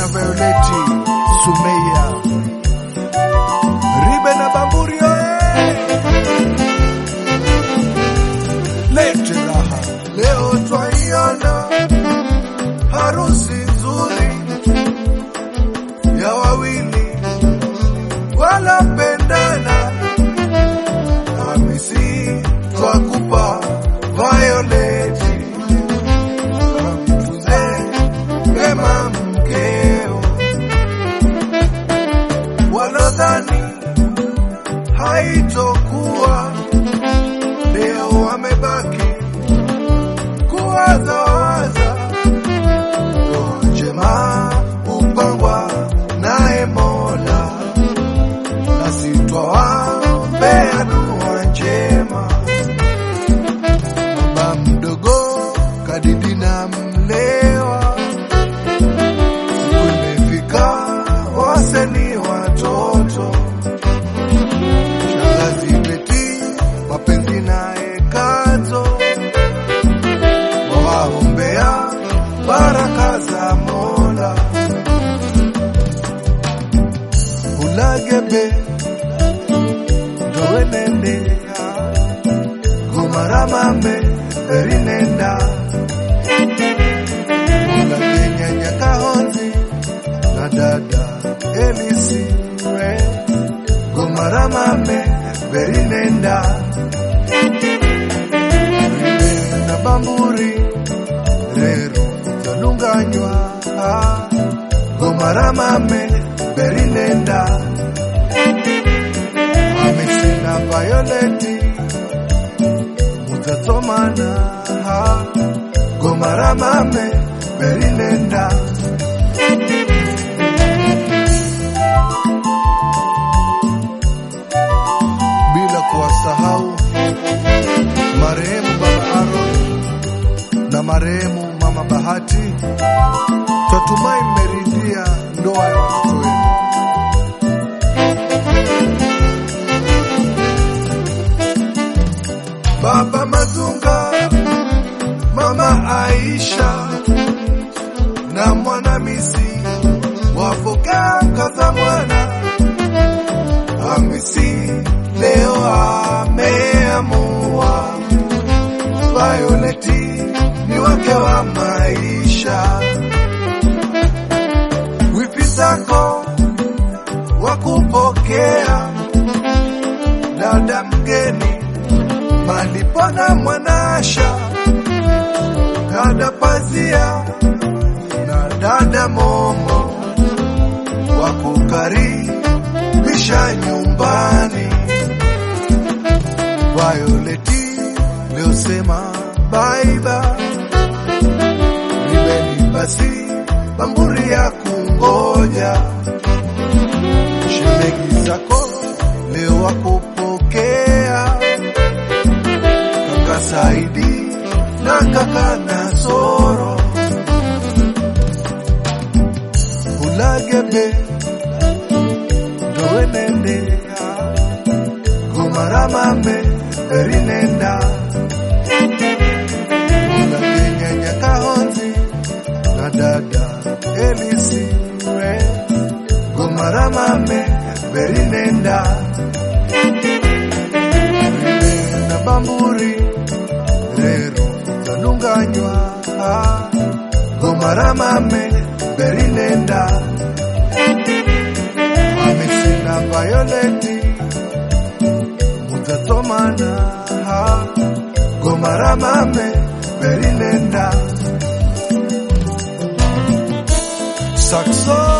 Violeti Sumeya Ribe na Bamburi oye! Lete raha leo twaiona harusi nzuri ya wawili wanapendana. Hamisi twakupa Violeti, kamtunze wema mkeo. Wanadhani haitokuwa leo, wamebaki kuwazawaza ndoa njema upangwa naye Mola, nasi twawaombea dua njema. Baba mdogo kadidi na mlewa, siku imefika waseni watoto, shangazi Beti mapenzi naye Kazo wawaombea baraka za Mola. Ulagebe ndowenendea gumaramambe erinenda ulagenya nyakahonzi na dada elisiwe gumaramambe berinenda na bamburi rero zalunganywa gomaramame berinenda amesina Violeti mutasomana gomaramame berinenda bila kuwasahau marehemu baba Aaron na marehemu mama Bahati. Twatumai mmeridhia ndoa ya watoto wenu. Baba Mazunga, mama Aisha na mwanamisi wapokea kaza mwana Hamisi leo ameamua Violeti ni wake wa maisha. Wipi zako wa kupokea dada mgeni malipona mwanasha dada pazia na dada momo wa kukaribisha nyumbani. Violeti leo sema bye bye, ribeni basi bamburi ya kungoja, shemeji zako leo wakupokea, kaka Saidi na kaka Nasoro, ulagebe ndowenendea gomaramame erinenda ulagenya nyakahonzi na dada elisiwe gomaramame berinenda rine na bamburi rero zanunganywa gomaramame berinenda amesina Violeti mutasomana gomaramame berinenda sakso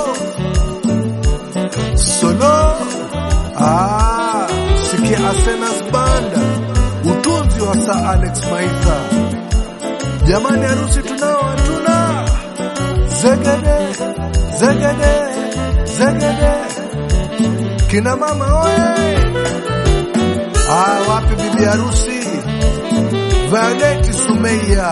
solo ah, sikia Asenas banda utunzi wa Sir Alex Maitha jamani harusi tunao hatuna zegede zegede zegede kina mama oye ah, wapi bibi harusi Violeti Sumeya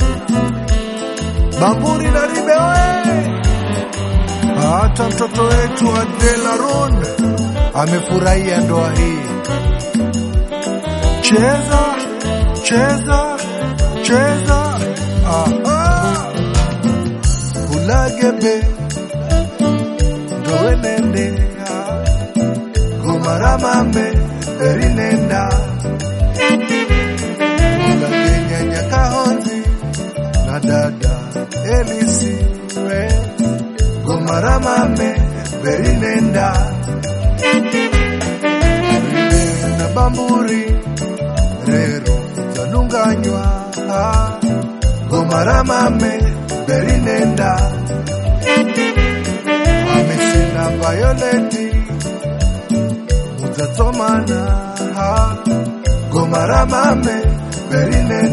Bamburi na Ribe oye hata mtoto wetu Adela Ron amefurahia ndoa hii. Cheza cheza cheza, aha. Ulagebe nowenendea gomaramame erinenda ulakenya nyakahonzi na dada elisiwe gomaramame berinenda na bamburi rero zanunganywa gomaramame berinenda amesina vayoleti mudzatsomana gomaramame berinenda